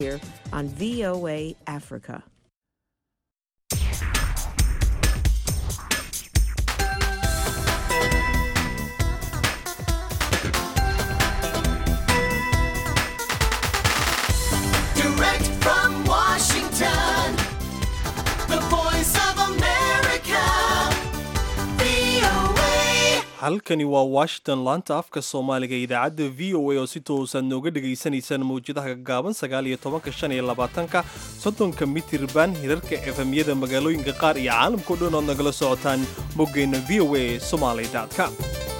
here on VOA Africa. Direct from Washington, the voice of America, VOA. halkani waa washington laanta afka soomaaliga ee idaacadda v o a oo si toosan nooga dhegaysanaysaan mawjadaha gaaban sagaal iyo tobanka shan iyo labaatanka soddonka mitirban hirarka efemyada magaalooyinka qaar iyo caalamkao dhan ood nagala socotaan moggeenna v o a somaly com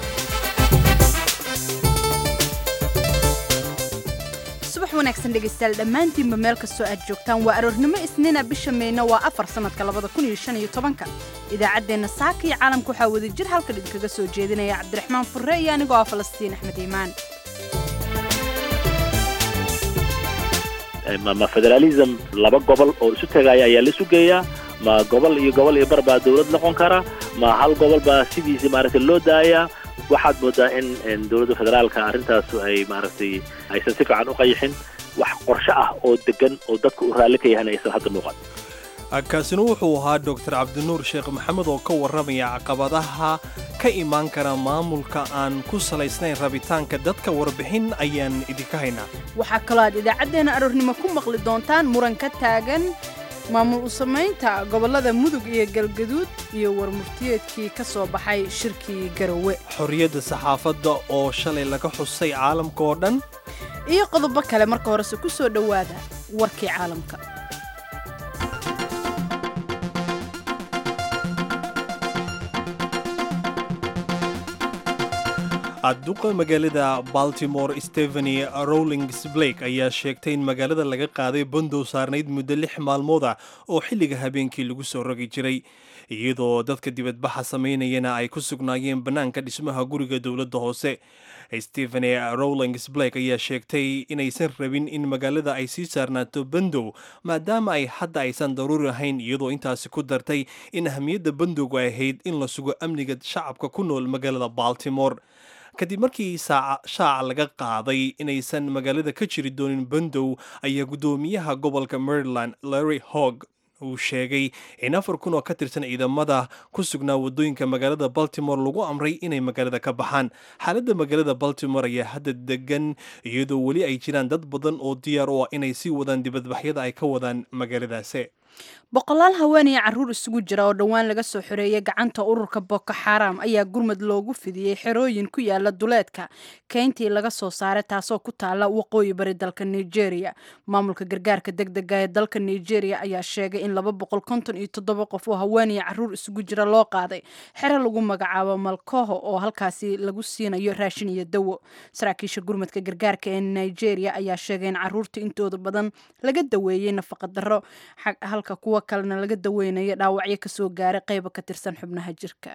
subax wanaagsan dhegaystayaal dhammaantiinba meel kastoo aad joogtaan waa aroornimo isniina bisha meyna waa afar sannadka labada kun iyo shan iyo tobanka idaacaddeenna saaka iyo caalamka waxaa wada jir halkan idinkaga soo jeedinaya cabdiraxmaan furre iyo anigoo ah falastiin axmed iimaan ma ma federalism laba gobol oo isu tegaya ayaa la sugayaa ma gobol iyo gobol iyo bar baa dawlad noqon kara ma hal gobol baa sidiisi maaragtay loo daayaa waxaad moodaa in in dowladda federaalka arrintaas ay maaragtay aysan si fiican u qayixin wax qorshe ah oo degan oo dadka u raalli ka yahan aysan hadda muuqan kaasina wuxuu ahaa doctor cabdinuur sheekh maxamed oo ka warramaya caqabadaha ka imaan kara maamulka aan ku salaysnayn rabitaanka dadka warbixin ayaan idinka haynaa waxaa kaloo aad idaacaddeenna aroornimo ku maqli doontaan muran ka taagan maamul u samaynta gobollada mudug iyo galgaduud iyo warmurtiyeedkii ka soo baxay shirkii garowe xorriyadda saxaafadda oo shalay laga xusay caalamka oo dhan iyo qodobo kale marka horese ku soo dhowaada warkii caalamka duqa magaalada baltimore stepheny rowlings blake ayaa sheegtay in magaalada laga qaaday bandow saarnayd muddo lix maalmood ah oo xilliga habeenkii lagu soo rogi jiray iyadoo dadka dibadbaxa samaynayana ay ku sugnaayeen bannaanka dhismaha guriga dowladda hoose stepheny rowlings blake ayaa sheegtay inaysan rabin in magaalada ay sii saarnaato bandow maadaama ay hadda aysan daruuri ahayn iyadoo intaasi ku dartay in ahamiyadda bandowgu ay ahayd in la sugo amniga shacabka ku nool magaalada baltimore kadib markii shaaca laga qaaday inaysan magaalada ka jiri doonin bandow ayaa guddoomiyaha gobolka maryland larry hogg uu sheegay in afar kun oo ka tirsan ciidamada ku sugnaa waddooyinka magaalada baltimore lagu amray inay magaalada ka baxaan xaaladda magaalada baltimore ayaa hadda degan iyadoo weli ay jiraan dad badan oo diyaar u ah inay sii wadaan dibadbaxyada ay ka wadaan magaaladaasi boqolaal haween iyo carruur isugu jira oo dhowaan laga soo xoreeyay gacanta ururka boko xaram ayaa gurmad loogu fidiyey xerooyin ku yaala duleedka keyntii laga soo saaray taasoo ku taala waqooyi bari dalka nigeria maamulka gargaarka degdega ee dalka nigeria ayaa sheegay in laba boqol konton iyo toddoba qof oo haween iyo carruur isugu jira loo qaaday xero lagu magacaabo malkoho oo halkaasi lagu siinayo raashin iyo dawo saraakiisha gurmadka gargaarka ee nigeria ayaa sheegay in carruurta intooda badan laga daweeyey nafaqadaro halka kuwa kalena laga daweynayo dhaawacyo kasoo gaaray qayba ka tirsan xubnaha jirka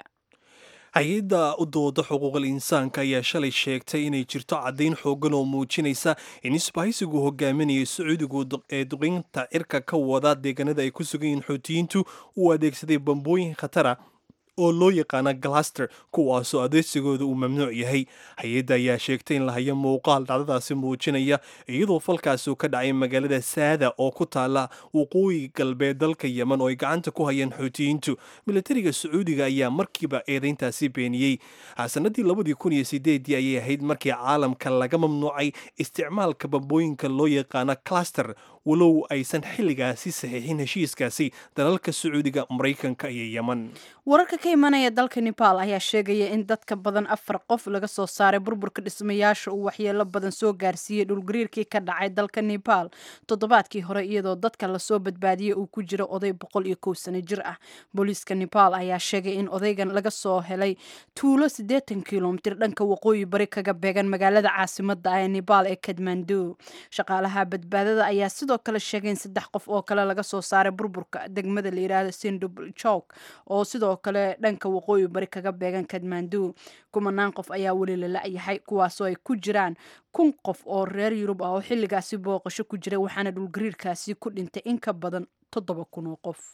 hay-adda u dooda xuquuqal insaanka ayaa shalay sheegtay inay jirto caddayn xoogan oo muujinaysa in isbahaysigu hogaaminayay sacuudigu ee duqeynta cirka ka wada deegaanada ay ku sugan yihiin xuutiyiintu uu adeegsaday bambooyin khatara oo loo yaqaana galaster kuwaasoo adeegsigooda uu mamnuuc yahay hay-adda ayaa sheegtay in la hayo muuqaal dhacdadaasi muujinaya iyadoo falkaasi uu ka dhacay magaalada saada oo ku taala waqooyi galbeed dalka yemen oo ay gacanta ku hayeen xuutiyiintu militariga sacuudiga ayaa markiiba eedayntaasi beeniyey sanadii labadii kun iyo sideedii ayay ahayd markii caalamka laga mamnuucay isticmaalka bambooyinka loo yaqaana cluster walow aysan xilligaasi saxiixin heshiiskaasi dalalka sacuudiga maraykanka iyo yemen wararka ka imanaya dalka nepal ayaa sheegaya in dadka badan afar qof laga soo saaray burburka dhismayaasha uu waxyeelo badan soo gaarsiiyey dhulgariirkii ka dhacay dalka nepal toddobaadkii hore iyadoo dadka lasoo badbaadiyey uu ku jiro oday boqol iyo kow sano jir ah booliiska nepal ayaa sheegay in odaygan laga soo helay tuulo siddeetan kilomitir dhanka waqooyi bari kaga beegan magaalada caasimada ah ee nepal ee kadmandu shaqaalaha badbaadada ayaa sidoo kale sheegay in saddex qof oo kale laga soo saaray burburka degmada la yidhaahdo sindubl chowk oo sidoo kale dhanka waqooyi bari kaga beegan kadmandu kumanaan qof ayaa weli la la-yahay kuwaasoo ay ku jiraan kun qof oo reer yurub ah oo xilligaasi booqasho ku jiray waxaana dhulgariirkaasi ku dhintay in ka badan toddoba kun oo qof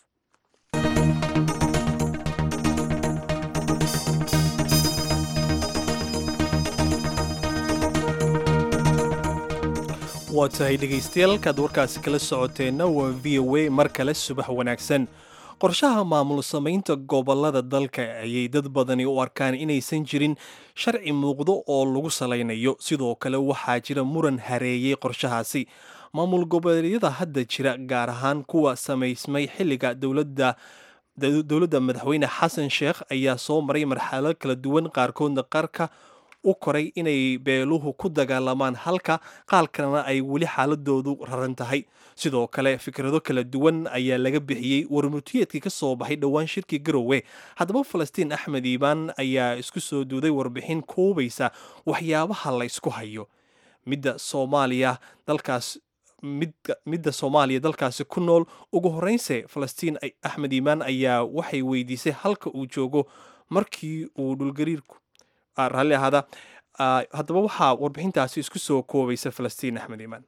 waa tahay dhegaystayaal kaad warkaasi kala socoteenna waa v o a mar kale subax wanaagsan qorshaha maamul samaynta gobollada dalka ayay dad badani u arkaan inaysan jirin sharci muuqdo oo lagu salaynayo sidoo kale waxaa jira muran hareeyey qorshahaasi maamul goboleedyada hadda jira gaar ahaan kuwa samaysmay xilliga dowladda dowladda madaxweyne xasan sheekh ayaa soo maray marxalado kala duwan qaarkoodna qarka u koray inay beeluhu ku dagaalamaan halka qaal kalena ay weli xaaladoodu raran tahay sidoo kale fikrado kala duwan ayaa laga bixiyey warmurtiyeedkii ka soo baxay dhowaan shirkii garowe haddaba falastiin axmed iibaan ayaa isku soo duuday warbixin koobaysa waxyaabaha la ysku hayo midda soomaaliya dalkaas midda soomaaliya dalkaasi ku nool ugu horreynse falastiin axmed iimaan ayaa waxay weydiisay halka uu joogo markii uu dhulgariirku raalli ahaada haddaba waxaa warbixintaasi isku soo koobaysa falastiin axmed iimaan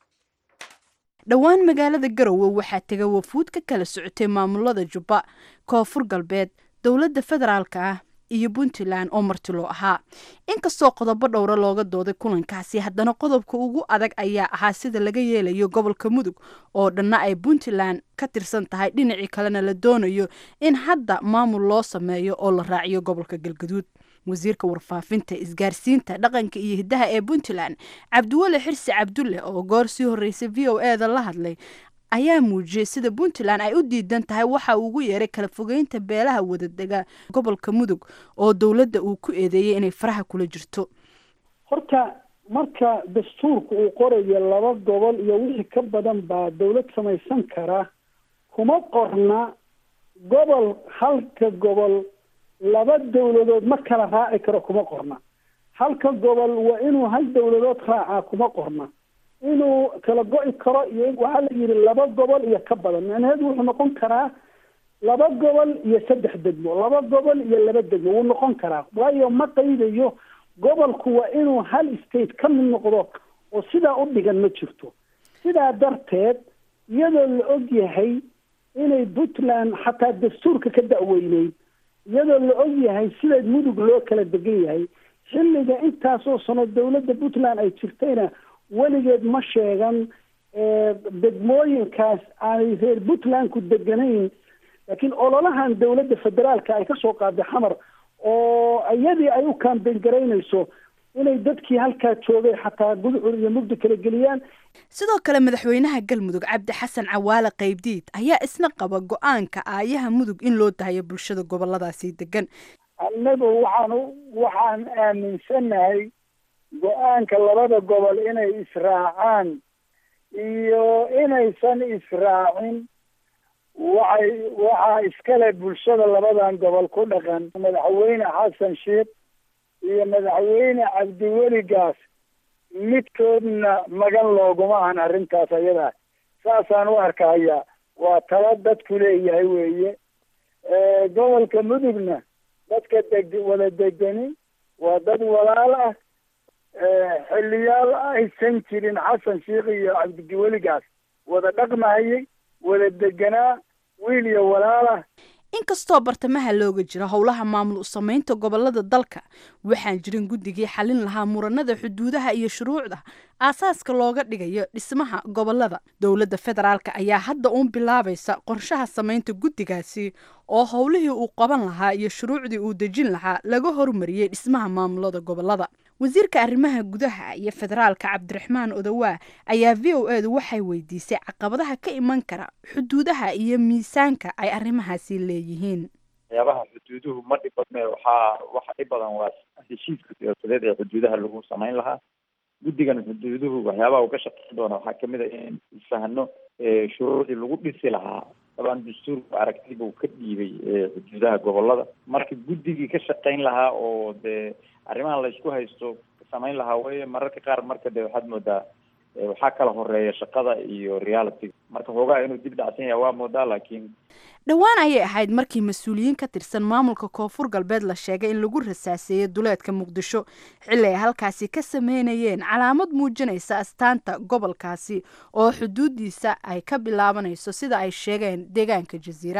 dhowaan magaalada garowe waxaa tega wafuud ka kala socotay maamulada jubba koonfur galbeed dowladda federaalka ah iyo puntland oo martilo ahaa inkastoo qodobo dhowra looga dooday kulankaasi haddana qodobka ugu adag ayaa ahaa sida laga yeelayo gobolka mudug oo dhanna ay puntland ka tirsan tahay dhinacii kalena la doonayo in hadda maamul loo sameeyo oo la raaciyo gobolka galgaduud wasiirka warfaafinta isgaarsiinta dhaqanka iyo hiddaha ee puntland cabdiweli xirsi cabdulle oo goor sii horreysay v o eda la hadlay ayaa muujiyey sida puntland ay u diidan tahay waxa uu ugu yeeray kala fogeynta beelaha wadadega gobolka mudug oo dowladda uu ku eedeeyey inay faraha kula jirto horta marka dastuurka uu qorayo laba gobol iyo wixii ka badan baa dowlad samaysan kara kuma qorna gobol halka gobol laba dowladood ma kala raaci karo kuma qorna halka gobol waa inuu hal dowladood raacaa kuma qorna inuu kala go-i karo iyo waxaa la yidhi laba gobol iyo ka badan macnaheedu wuxuu noqon karaa laba gobol iyo saddex degmo laba gobol iyo laba degmo wuu noqon karaa waayo ma qaydayo gobolku waa inuu hal state ka mid noqdo oo sidaa u dhigan ma jirto sidaa darteed iyadoo la og yahay inay puntland xataa dastuurka ka da-weyneyd iyadoo la og yahay sida mudug loo kala degan yahay xilliga intaasoo sano dowladda puntland ay jirtayna weligeed ma sheegan degmooyinkaas aanay reer puntlandku deganayn laakiin ololahan dowladda federaalka ay kasoo qaaday xamar oo iyadii ay u kaambeyn garaynayso inay dadkii halkaa joogay xataa gudcur iyo mugdi kala geliyaan sidoo kale madaxweynaha galmudug cabdi xasan cawaale qaybdiid ayaa isna qaba go-aanka aayaha mudug in loo dahayo bulshada goboladaasi degan annagu waxaan waxaan aaminsanahay go-aanka labada gobol inay israacaan iyo inaysan israacin waxay waxaa iskale bulshada labadan gobol ku dhaqan madaxweyne xasan sheekh iyo madaxweyne cabdiweli gaas midkoodna magan looguma ahan arrintaas ayadaa saasaan u arkaya waa talo dadku leeyahay weeye gobolka mudugna dadka deg wada degani waa dad walaal ah xiliyaal aysan jirin xasan sheekh iyo cabdiweligaas wada dhaqmahayay wada deganaa wiil iyo walaal ah inkastoo bartamaha looga jiro howlaha maamul u samaynta gobolada dalka waxaan jirin guddigii xalin lahaa muranada xuduudaha iyo shuruucda aasaaska looga dhigayo dhismaha gobolada dowladda federaalk ayaa hadda uun bilaabaysa qorshaha samaynta guddigaasi oo howlihii uu qaban lahaa iyo shuruucdii uu dejin lahaa laga hormariyey dhismaha maamulada gobolada wasiirka arrimaha gudaha iyo federaalka cabdiraxmaan odawaa ayaa v o edu waxay weydiisay caqabadaha ka iman kara xuduudaha iyo miisaanka ay arrimahaasi leeyihiin waxyaabaha xuduuduhu ma dhib badne waxaa waxa dhib badan waa heshiiska siyaasadeed ee xuduudaha lagu samayn lahaa guddigan xuduuduhu waxyaabaha uu ka shaqeyn doona waxaa kamid a in isfahno shuruucdii lagu dhisi lahaa dabaan dastuurku aragti buu ka dhiibay xuduudaha gobolada marka guddigii ka shaqeyn lahaa oo dee arrimaha laysku haysto samayn lahaa weye mararka qaar marka de waxaad moodaa waxaa kala horeeya shaqada iyo reality marka hoogaha inuu dib dhacsan yahay waa moodaa laakiin dhowaan ayay ahayd markii mas-uuliyiin ka tirsan maamulka koonfur galbeed la sheegay in lagu rasaaseeyey duleedka muqdisho xilli ay halkaasi ka sameynayeen calaamad muujinaysa astaanta gobolkaasi oo xuduudiisa ay ka bilaabanayso sida ay sheegeen deegaanka jasiira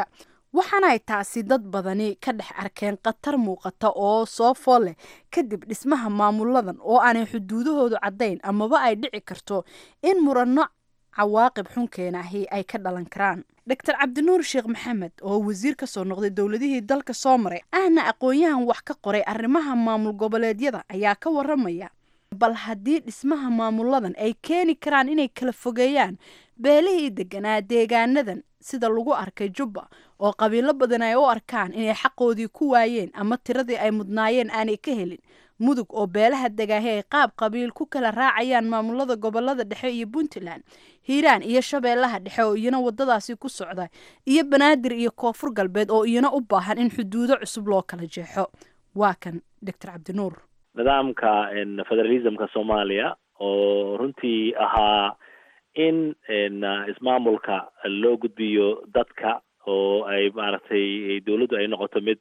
waxaanay taasi dad badani ka dhex arkeen khatar muuqata oo soo fool leh kadib dhismaha maamuladan oo aanay xuduudahoodu caddayn amaba ay dhici karto in muranno cawaaqib xunkeenahi ay ka dhalan karaan doctor cabdinuur sheekh maxamed oo wasiir ka soo noqday dowladihii dalka soo maray ahna aqoon-yahan wax ka qoray arrimaha maamul goboleedyada ayaa ka waramaya bal haddii dhismaha maamuladan ay keeni karaan inay kala fogeeyaan beelihii deganaa deegaanadan sida lagu arkay jubba oo qabiilo badan ay u arkaan inay xaqoodii ku waayeen ama tiradii ay mudnaayeen aanay ka helin mudug oo beelaha degaahi ay qaab qabiil ku kala raacayaan maamulada gobolada dhexe iyo puntland hiiraan iyo shabeellaha dhexe oo iyana wadadaasi ku socda iyo banaadir iyo koonfur galbeed oo iyana u baahan in xuduudo cusub loo kala jeexo waa kan doctor cabdinuur nidaamka federalismka soomaaliya oo runtii ahaa in ismaamulka loo gudbiyo dadka oo ay maaragtay dawladdu ay noqoto mid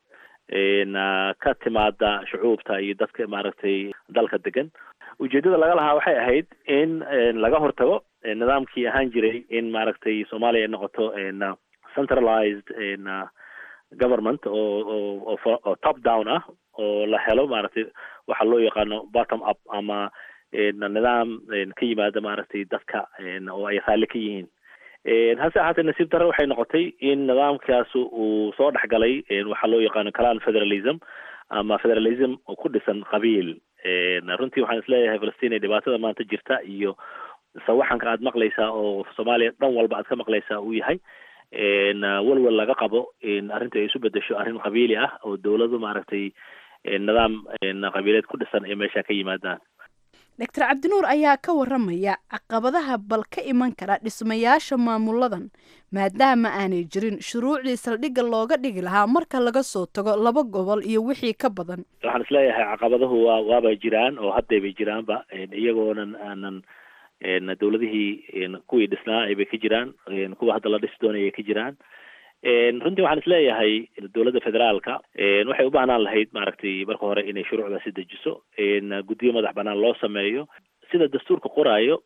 ka timaada shucuubta iyo dadka maaragtay dalka degan ujeedada laga lahaa waxay ahayd in laga hortago nidaamkii ahaan jiray in maaragtay soomaaliya ay noqoto centralized government oo oo oo top down ah oo la helo maaragtay waxa loo yaqaano bottom up ama nidaam ka yimaada maaragtay dadka oo ay raalli ka yihiin hase ahaatee nasiib darre waxay noqotay in nidaamkaas uu soo dhex galay waxaa loo yaqaano clan federalism ama federalism oo ku dhisan qabiil runtii waxaan isleeyahay falastiin ee dhibaatada maanta jirta iyo sawaxanka aad maqlaysaa oo soomaaliya dhan walba aad ka maqlaysaa uu yahay walwal laga qabo in arrinta ay isu bedesho arrin qabiili ah oo dawladu maaragtay nidaam qabiileed ku dhisan ay meesha ka yimaadaan doctor cabdinuur ayaa ka waramaya caqabadaha bal ka iman kara dhismayaasha maamuladan maadaama aanay jirin shuruucdii saldhigga looga dhigi lahaa marka laga soo tago laba gobol iyo wixii ka badan waxaan isleeyahay caqabaduhu waa waabay jiraan oo haddaybay jiraanba iyagoonan aanan dawladihii kuwii dhisnaa aybay ka jiraan kuwa hadda la dhisi doonaya ka jiraan runtii waxaan isleeyahay dowladda federaalka waxay u baahnaan lahayd maaragtay marka hore inay shuruucdaasi dejiso guddiyo madax banaan loo sameeyo sida dastuurka qoraayo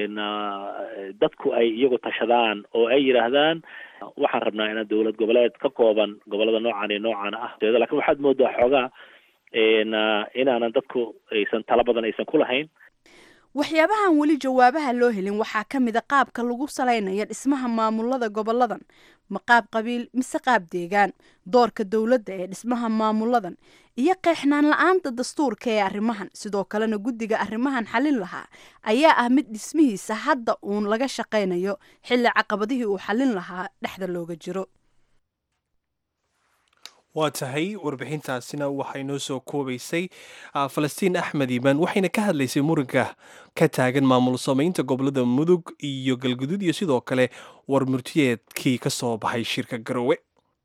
dadku ay iyagu tashadaan oo ay yidhaahdaan waxaan rabnaa inaan dowlad goboleed ka kooban gobolada noocan iyo noocan ah lakin waxaad moodaa xoogaa inaanan dadku aysan tala badan aysan ku lahayn waxyaabahan weli jawaabaha loo helin waxaa ka mid a qaabka lagu salaynayo dhismaha maamulada goboladan ma qaab qabiil mise qaab deegaan doorka dowladda ee dhismaha maamuladan iyo qeexnaan la-aanta dastuurka ee arrimahan sidoo kalena guddiga arrimahan xalin lahaa ayaa ah mid dhismihiisa hadda uun laga shaqaynayo xilli caqabadihii uu xalin lahaa dhexda looga jiro waa tahay warbixintaasina waxay noo soo koobaysay falastiin axmed iimaan waxayna ka hadlaysay muranka ka taagan maamul samaynta gobolada mudug iyo galguduud iyo sidoo kale war murtiyeedkii ka soo baxay shirka garowe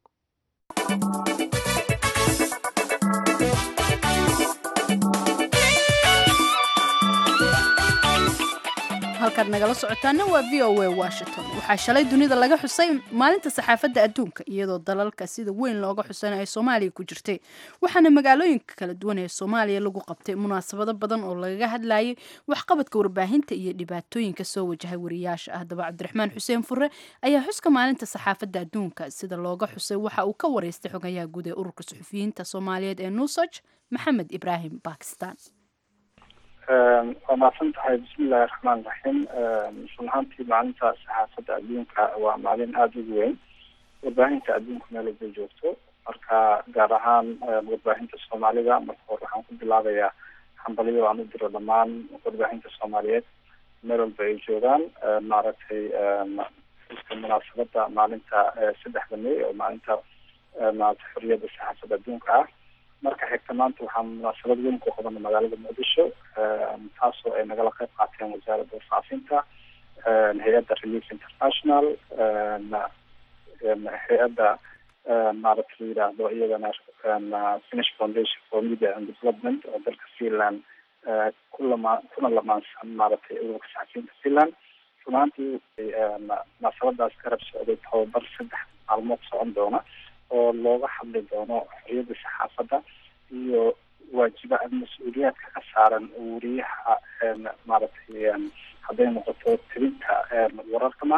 halkaad nagala socotaana waa v o a washington waxaa shalay dunida laga xusay maalinta saxaafadda adduunka iyadoo dalalka sida weyn looga xusana ay soomaaliya ku jirtay waxaana magaalooyinka kala duwan ee soomaaliya lagu qabtay munaasabado badan oo lagaga hadlayay waxqabadka warbaahinta iyo dhibaatooyinka soo wajahay wariyaasha haddaba cabdiraxmaan xuseen fure ayaa xuska maalinta saxaafadda adduunka sida looga xusay waxa uu ka wareystay xogayaha guud ee ururka suxufiyiinta soomaaliyeed ee nusaj maxamed ibraahim bakistan waa mahadsan tahay bismillahi raxmaan raxiim run ahaantii maalinta saxaafadda adduunka waa maalin aada ugu weyn warbaahinta adduunka meel walbay joogto marka gaar ahaan warbaahinta soomaalida marka hore waxaan ku bilaabayaa hambalyo aan u diro dhammaan warbaahinta soomaaliyeed meel walba ay joogaan maaragtay iska munaasabada maalinta saddexda may oo maalinta maarata xoriyadda saxaafadda adduunka ah marka xigta maanta waxaa munaasabad weyn ku qabanay magaalada muqdisho taasoo ay nagala qayb qaateen wasaaradda warfaafinta hay-adda relief international hay-adda maarata la yidhaahdo iyadana finish foundation for media and development oo dalka finland kulama kuna lamaansan maaragtay ururka saxafiyiinta finland runaantii munaasabadaas garab socday tababar saddex maalmood socon doona oo looga hadli doono xoriyadda saxaafadda iyo waajiba mas-uuliyaadka ka saaran wariyaha maaragtay hadday noqoto tirinta wararka ma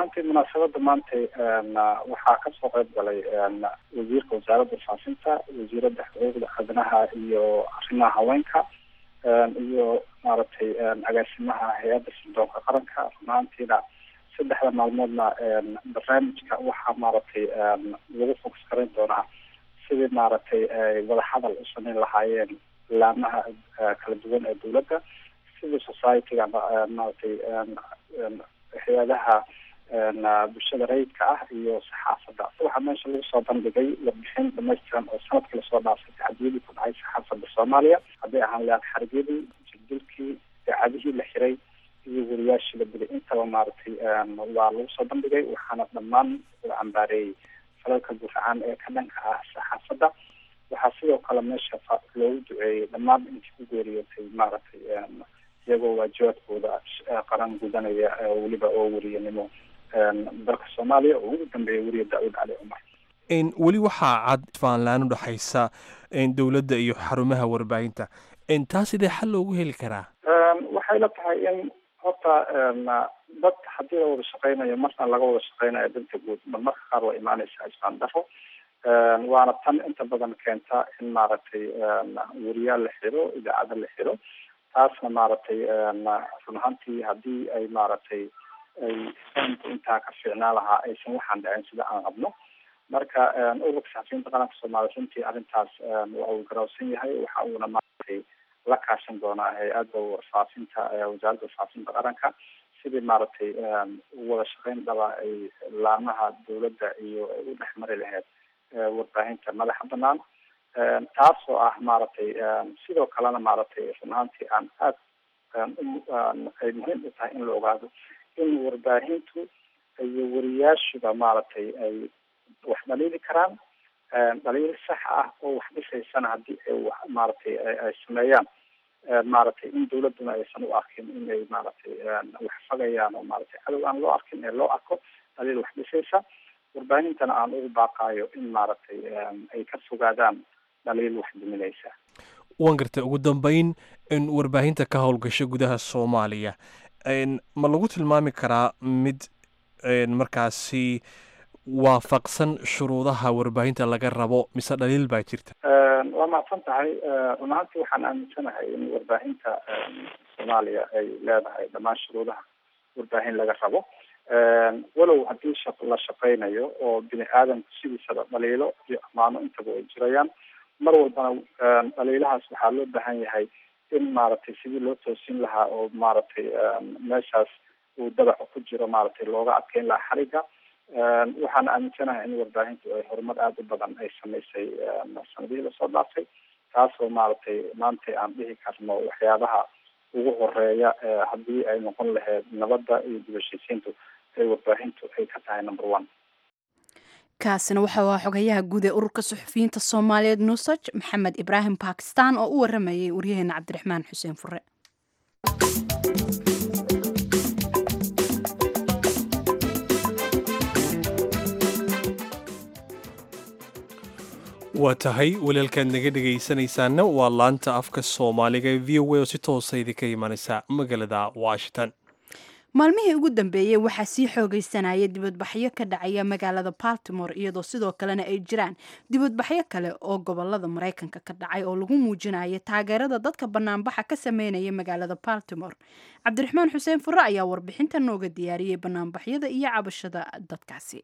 runaantii munaasabada maanta waxaa kasoo qayb galay wasiirka wasaaradda faafinta wasiiradda xuquuqda aadanaha iyo arrimaha haweenka iyo maaragtay agaasimaha hay-adda sirdoonka qaranka runaantiina saddexda maalmoodna barnaamijka waxaa maaragtay lagu fokus garayn doonaa sidii maaragtay ay wadahadal u samayn lahaayeen laamaha kala duwan ee dowladda sidii society-ga maaragtay hay-adaha bulshada rayidka ah iyo saxaafadda waxaa meesha lagu soo bandhigay warbixin dhamaystiran oo sanadkii lasoo dhaafay tacdiyadii ku dhacay saxaafadda soomaaliya hadday ahaan lahaan xargyadii jirdilkii daacadihii la xiray iyo wariyaashii la dilay intaba maaragtay waa lagu soo bandhigay waxaana dhammaan la cambaareeyey falalka guracaan ee ka dhanka ah saxaafadda waxaa sidoo kale meesha loogu duceeyey dhammaan intii ku geeriyootay maaragtay iyagoo waajibaadkooda qaran gudanaya weliba oo weriyanimo dalka soomaaliya oo ugu dambeeya weriya daawud cali cumar weli waxaa cad faanlaan udhexaysa dowladda iyo xarumaha warbaahinta taa sidee xal loogu heli karaa waxay la tahay in horta dad haddii la wada shaqeynayo marna laga wada shaqeynayo danta guud mar marka qaar waa imaaneysaa isbaan daro waana tan inta badan keenta in maaragtay weriyaal la xiro idaacada la xiro taasna maaragtay run ahaantii haddii ay maaragtay ay fahamku intaa ka fiicnaa lahaa aysan waxaan dhicin sida aan qabno marka ururka saxafiyiinta qaranka soomaaliya runtii arrintaas waa uu garawsan yahay waxa uuna maaragtay la kaashan doonaa hay-adda faafinta wasaaradda faafinta qaranka sidii maaragtay wada shaqeyn dhaba ay laamaha dowladda iyo ay u dhex mari lahayd warbaahinta madaxa banaan taasoo ah maaragtay sidoo kalena maaragtay run ahaantii aan aad ay muhiim u tahay in la ogaado in warbaahintu iyo wariyaashuba maaragtay ay wax dhaliili karaan dhaliil sax ah oo wax dhisaysana haddii ay wax maaragtay ay sameeyaan maaragtay in dawladduna aysan u arkin inay maaragtay wax fagayaan oo maaragtay cadow aan loo arkin ee loo arko dhaliil wax dhisaysa warbaahintana aan ugu baaqaayo in maaragtay ay ka fogaadaan dhaliil wax duminaysa waan gartay ugu dambeyn in warbaahinta ka howlgasho gudaha soomaaliya ma lagu tilmaami karaa mid markaasi waafaqsan shuruudaha warbaahinta laga rabo mise dhaliil baa jirta waa mahadsan tahay run ahaantii waxaan aaminsanahay in warbaahinta soomaaliya ay leedahay dhammaan shuruudaha warbaahin laga rabo walow haddii shaq la shaqeynayo oo bini aadamku sidiisaba dhaliilo iyo amaano intaba ay jirayaan mar walbana dhaliilahaas waxaa loo baahan yahay in maaragtay sidii loo toosin lahaa oo maaragtay meeshaas uu dabaco ku jiro maaragtay looga adkeyn lahaa xariga waxaan aaminsanahay in warbaahintu ay horumar aada u badan ay samaysay sanadihii lasoo dhaafay taasoo maaragtay maanta aan dhihi karno waxyaabaha ugu horeeya haddii ay noqon lahayd nabadda iyo dibashiisiintu ay warbaahintu ay ka tahay number one kaasina waxa waa xogayaha guud ee ururka suxufiyiinta soomaaliyeed nusaj maxamed ibraahim bakistan oo u waramayay waryaheena cabdiraxmaan xuseen fure waa tahay walaalkaad naga dhegaysanaysaana waa laanta afka soomaaliga ee v o a oo si toosa idinka imanaysa magaalada washington maalmihii ugu dambeeyey waxaa sii xoogaysanaya dibadbaxyo ka dhacaya magaalada baltimore iyadoo sidoo kalena ay jiraan dibadbaxyo kale oo gobolada maraykanka ka dhacay oo lagu muujinayo taageerada dadka banaanbaxa ka sameynaya magaalada baltimore cabdiraxmaan xuseen fure ayaa warbixinta nooga diyaariyey banaanbaxyada iyo cabashada dadkaasi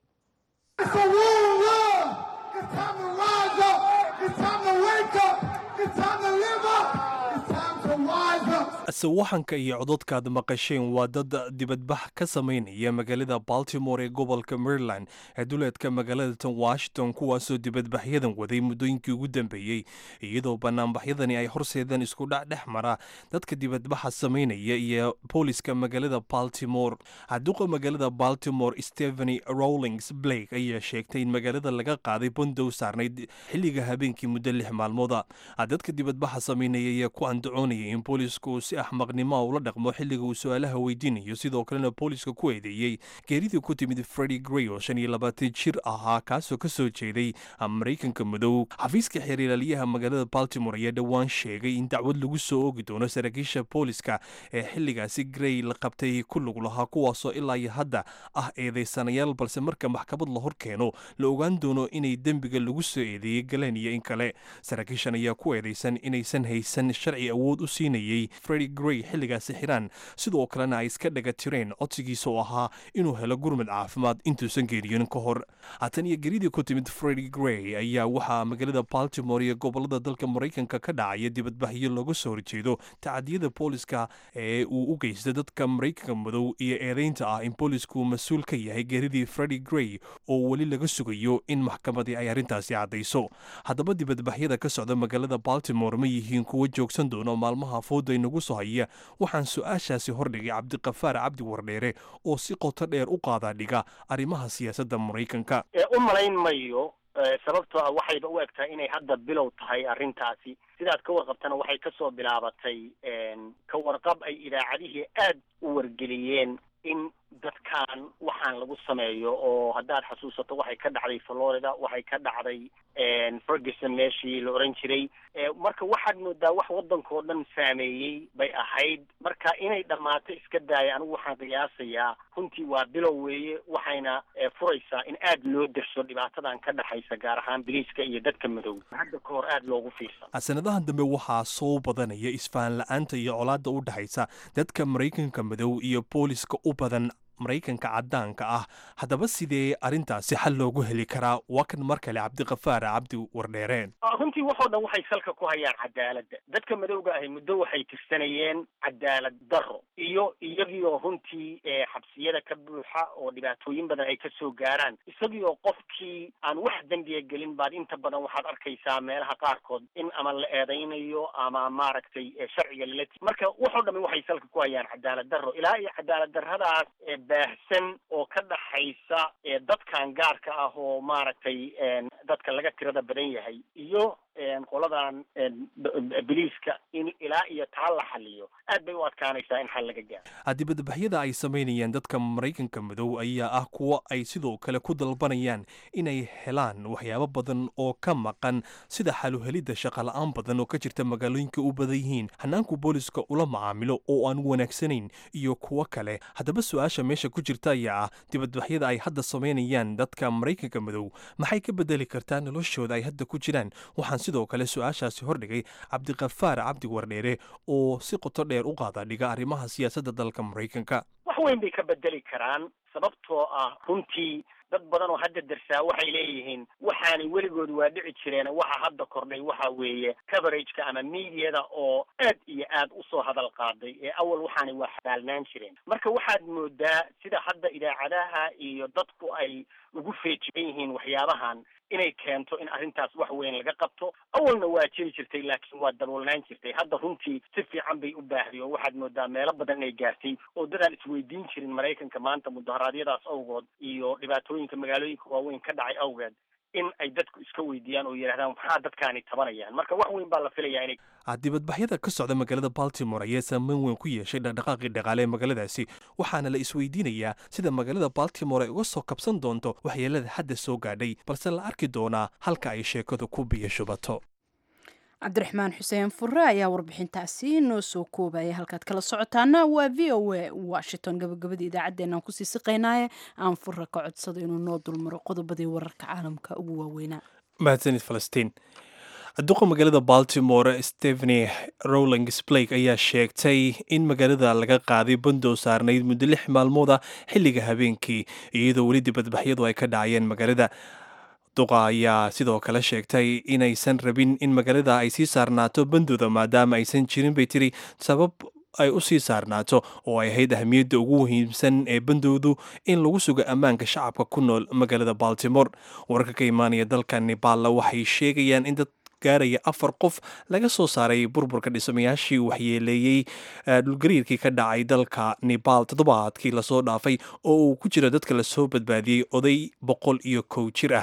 sawaxanka iyo cododkaad maqasheen waa dad dibadbax ka samaynaya magaalada baltimore ee gobolka maryland ee duleedka magaalada tan washington kuwaasoo dibadbaxyadan waday muddooyinkii ugu dambeeyey iyadoo banaanbaxyadani ay horseedeen isku dhac dhex mara dadka dibadbaxa samaynaya iyo booliska magaalada baltimore xaduuqa magaalada baltimore stepheny rowlings blake ayaa sheegtay in magaalada laga qaaday bandow saarnayd xilliga habeenkii muddo lix maalmooda dadka dibadbaxa samaynaya ayaa ku andacoonaya doonaya in boolisku uu si axmaqnimoa ula dhaqmo xilliga uu su-aalaha weydiinayo sidoo kalena booliska ku eedeeyey geeridii ku timid fredi grey oo shan iyo labaatan jir ahaa kaasoo ka soo jeeday maraykanka madow xafiiska xeerilaaliyaha magaalada baltimore ayaa dhowaan sheegay in dacwad lagu soo oogi doono saraakiisha booliska ee xilligaasi grey la qabtay ku lug lahaa kuwaasoo ilaa iyo hadda ah eedeysanayaal balse marka maxkamad la hor keeno la ogaan doono inay dembiga lagu soo eedeeyey galeen iyo in kale saraakiishan ayaa ku eedeysan inaysan haysan sharci awood u siinayey fredi grey xilligaasi xiraan sidoo kalena ay iska dhaga tireen codsigiisa oo ahaa inuu helo gurmad caafimaad intuusan geeriyonin ka hor haatan iyo geridii ku timid fredi grey ayaa waxaa magaalada baltimore iyo gobolada dalka maraykanka ka dhacaya dibadbaxyo looga soo horjeedo tacadiyada booliska ee uu u geystay dadka maraykanka madow iyo eedeynta ah in boolisku mas-uul ka yahay geeridii fredi grey oo weli laga sugayo in maxkamadii ay arrintaasi caddayso haddaba dibadbaxyada ka socda magaalada baltimore ma yihiin kuwo joogsan doono maalmaha fooda inagu soo haya waxaan su-aashaasi hordhigay cabdiqafaar cabdi wardheere oo si qoto dheer u qaadaa dhiga arrimaha siyaasadda maraykanka u malayn mayo sababtoo ah waxayba u eg tahay inay hadda bilow tahay arrintaasi sidaad ka warqabtana waxay kasoo bilaabatay ka warqab ay idaacadihii aad u wargeliyeen in dadkan waxaan lagu sameeyo oo haddaad xasuusato waxay ka dhacday florida waxay ka dhacday ferguson meeshii la oran jiray marka waxaad moodaa wax waddankao dhan saameeyey bay ahayd marka inay dhammaato iska daaya anigu waxaan qiyaasayaa runtii waa bilow weeye waxayna furaysaa in aad loo derso dhibaatadan ka dhexaysa gaar ahaan biliiska iyo dadka madow hadda ka hor aad loogu fiirsan sanadahan dambe waxaa soo badanaya isfahan la-aanta iyo colaadda u dhexaysa dadka maraykanka madow iyo booliska u badan maraykanka caddaanka ah haddaba sidee arrintaasi xal loogu heli karaa waa kan mar kale cabdiqafaar cabdi wardheereen runtii waxoo dhan waxay salka ku hayaan cadaaladda dadka madowga ahi muddo waxay tirsanayeen cadaalad darro iyo iyagiioo runtii xabsiyada ka buuxa oo dhibaatooyin badan ay kasoo gaaraan isagiioo qofkii aan wax dembiya gelin baad inta badan waxaad arkaysaa meelaha qaarkood in ama la eedaynayo ama maaragtay sharciga lala marka waxoo dhami waxay salka ku hayaan cadaalad darro ilaa iyo cadaalad darradaas baahsan oo ka dhaxaysa dadkan gaarka ah oo maaragtay dadka laga tirada badan yahay iyo qoladan biliiska in ilaa iyo taa la xaliyo aad bay u adkaanaysaa in xal laga gaaro dibadbaxyada ay samaynayaan dadka maraykanka madow ayaa ah kuwo ay sidoo kale ku dalbanayaan inay helaan waxyaabo badan oo ka maqan sida xaluhelidda shaqala-aan badan oo ka jirta magaalooyinka u badan yihiin hanaanku booliska ula macaamilo oo aan wanaagsanayn iyo kuwo kale haddaba su-aasha meesha ku jirta ayaa ah dibadbaxyada ay hadda samaynayaan dadka maraykanka madow maxay ka bedeli kartaa noloshooda ay hadda ku jiraan waxaan sidoo kale su-aashaasi hordhigay cabdiqafaar cabdi wardheere oo si qoto dheer u qaada dhiga arrimaha siyaasadda dalka maraykanka wax weyn bay ka bedeli karaan sababtoo ah runtii dad badan oo hadda darsaa waxay leeyihiin waxaanay weligood waa dhici jireen waxa hadda kordhay waxa weeye coverageka ama mediada oo aad iyo aad usoo hadal qaaday ee awal waxaanay waa xabaalnaan jireen marka waxaad moodaa sida hadda idaacadaha iyo dadku ay ugu feejigan yihiin waxyaabahan inay keento in arrintaas wax weyn laga qabto awalna waa jiri jirtay laakiin waa daboolnaan jirtay hadda runtii si fiican bay u baahday oo waxaad moodaa meelo badan inay gaartay oo dadaan isweydiin jirin maraykanka maanta mudaharaadyadaas awgood iyo dhibaatooyinka magaalooyinka waaweyn ka dhacay awgeed in ay dadku iska weydiiyaan oo yidhahdaan maxaa dadkaani tabanayaan marka wax weyn baa la filayaa inay dibadbaxyada ka socda magaalada baltimore ayaa saameyn weyn ku yeeshay dhaqdhaqaaqii dhaqaale ee magaaladaasi waxaana la isweydiinayaa sida magaalada baltimore ay uga soo kabsan doonto waxyeelada hadda soo gaadhay balse la arki doonaa halka ay sheekadu ku biyo shubato cabdiraxmaan xuseen fure ayaa warbixintaasi noo soo koobaya halkaad kala socotaana waa v o a washington gabagabada idaacaddeenaan kusii siqaynaaye aan fure ka codsado inuu noo dulmaro qodobadii wararka caalamka ugu waaweynaa mahadsanid falastiin duqa magaalada baltimore stepheny rowlings blake ayaa sheegtay in magaalada laga qaaday bandow saarnayd muddo lix maalmooda xilliga habeenkii iyadoo weli dibadbaxyadu ay ka dhacayeen magaalada duqa ayaa sidoo kale sheegtay inaysan rabin in magaalada ay sii saarnaato bandooda maadaama aysan jirin bay tiri sabab ay u sii saarnaato oo ay ahayd ahamiyadda ugu muhiimsan ee bandowdu in lagu sugo ammaanka shacabka ku nool magaalada baltimore wararka ka imaanaya dalka nebaalla waxay sheegayaan in dad gaaraya afar qof laga soo saaray burburka dhismayaashii waxyeeleeyey dhulgariirkii ka dhacay dalka nebaal toddobaadkii lasoo dhaafay oo uu ku jiro dadka lasoo badbaadiyey oday boqol iyo kow jir ah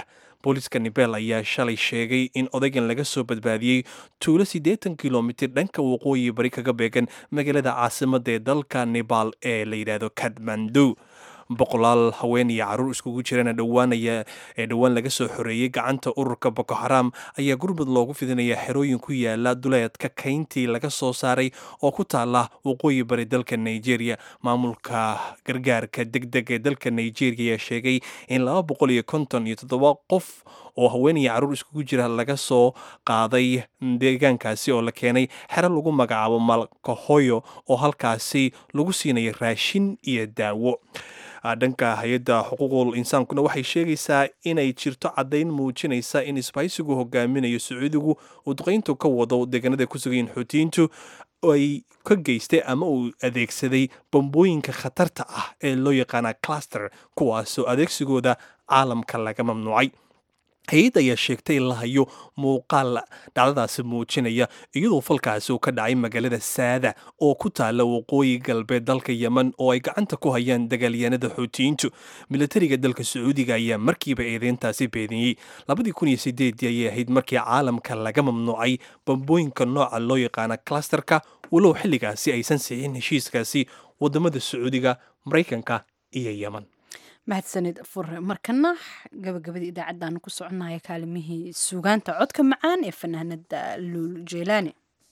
booliska nibel ayaa shalay sheegay in odaygan laga soo badbaadiyey tuulo siddeetan kilomitir dhanka waqooyi bari kaga beegan magaalada caasimadda ee dalka nebal ee la yidhaahdo kadmandu boqolaal haween iyo caruur iskugu jirana dhowaanaya ee dhowaan laga soo xoreeyey gacanta ururka boko xaram ayaa gurmud loogu fidinaya xerooyin ku yaala duleedka kayntii laga soo saaray oo ku taala waqooyi bari dalka nigeria maamulka gargaarka deg deg ee dalka nigeria ayaa sheegay in laba boqol iyo konton iyo toddoba qof oo haween iyo caruur iskugu jira laga soo qaaday deegaankaasi oo la keenay xero lagu magacaabo malkahoyo oo halkaasi lagu siinaya raashin iyo daawo dhanka hay-adda xuquuqul insaankuna waxay sheegaysaa inay jirto caddayn muujinaysa in isbahaysigu hogaaminayo sacuudigu uu duqayntu ka wado deegaanada ku sugayin xuutiyiintu ay ka geystay ama uu adeegsaday bambooyinka khatarta ah ee loo yaqaana cluster kuwaasoo adeegsigooda caalamka laga mamnuucay hay-adda ayaa sheegtay in la hayo muuqaal dhacdadaasi muujinaya iyadoo falkaasi uu ka dhacay magaalada saada oo ku taala waqooyi galbeed dalka yemen oo ay gacanta ku hayaan dagaalyahanada xuutiyiintu militariga dalka sacuudiga ayaa markiiba eedeyntaasi beediyey labadii kun iyo sideedii ayay ahayd markii caalamka laga mamnuucay bambooyinka nooca loo yaqaana clusterka walow xilligaasi aysan sixin heshiiskaasi wadamada sacuudiga maraykanka iyo yemen mahadsanid fure markana gabagabadii idaacaddaanu ku soconaya kaalimihii suugaanta codka macaan ee fanaanada luul jeelaani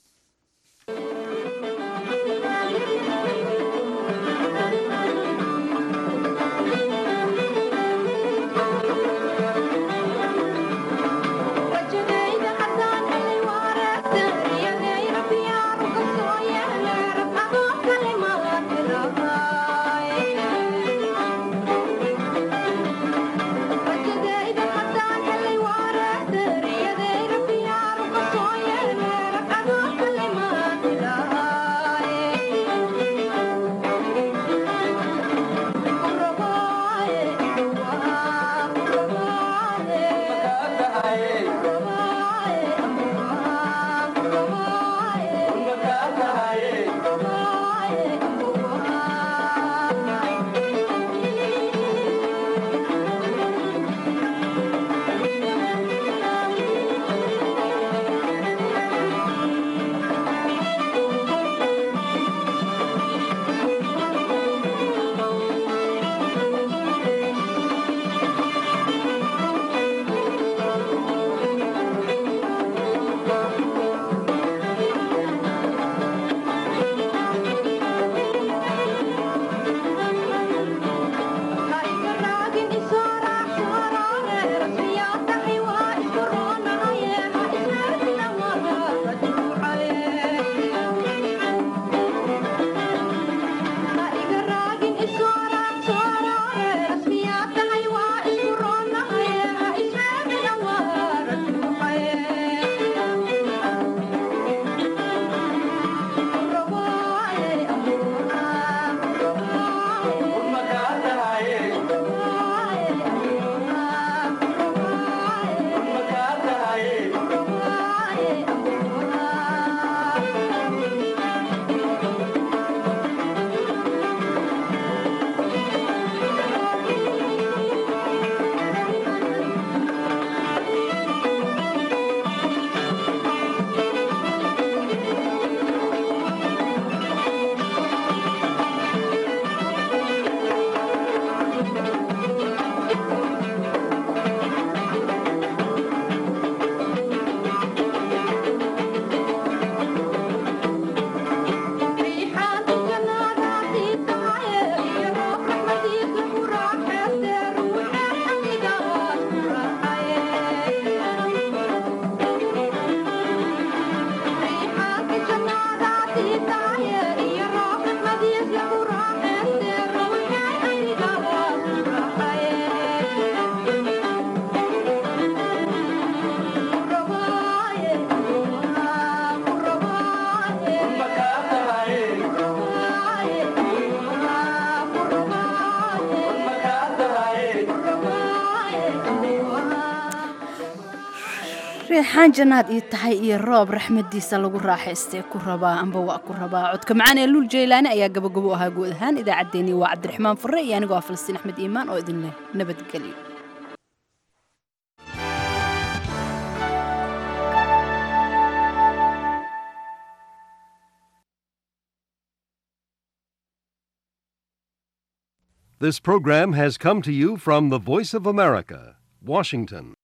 reexaan jannaad ii tahay iyo roob raxmadiisa lagu raaxaystee ku rabaa amba waa ku rabaa codka macaan ee luul jeylaani ayaa gabagabo ahaa guud ahaan idaacaddeenii waa cabdiraxmaan furre iyo anigoo ah falastiin axmed iimaan oo idin leh nabadgelyo This program has come to you from the Voice of America, Washington.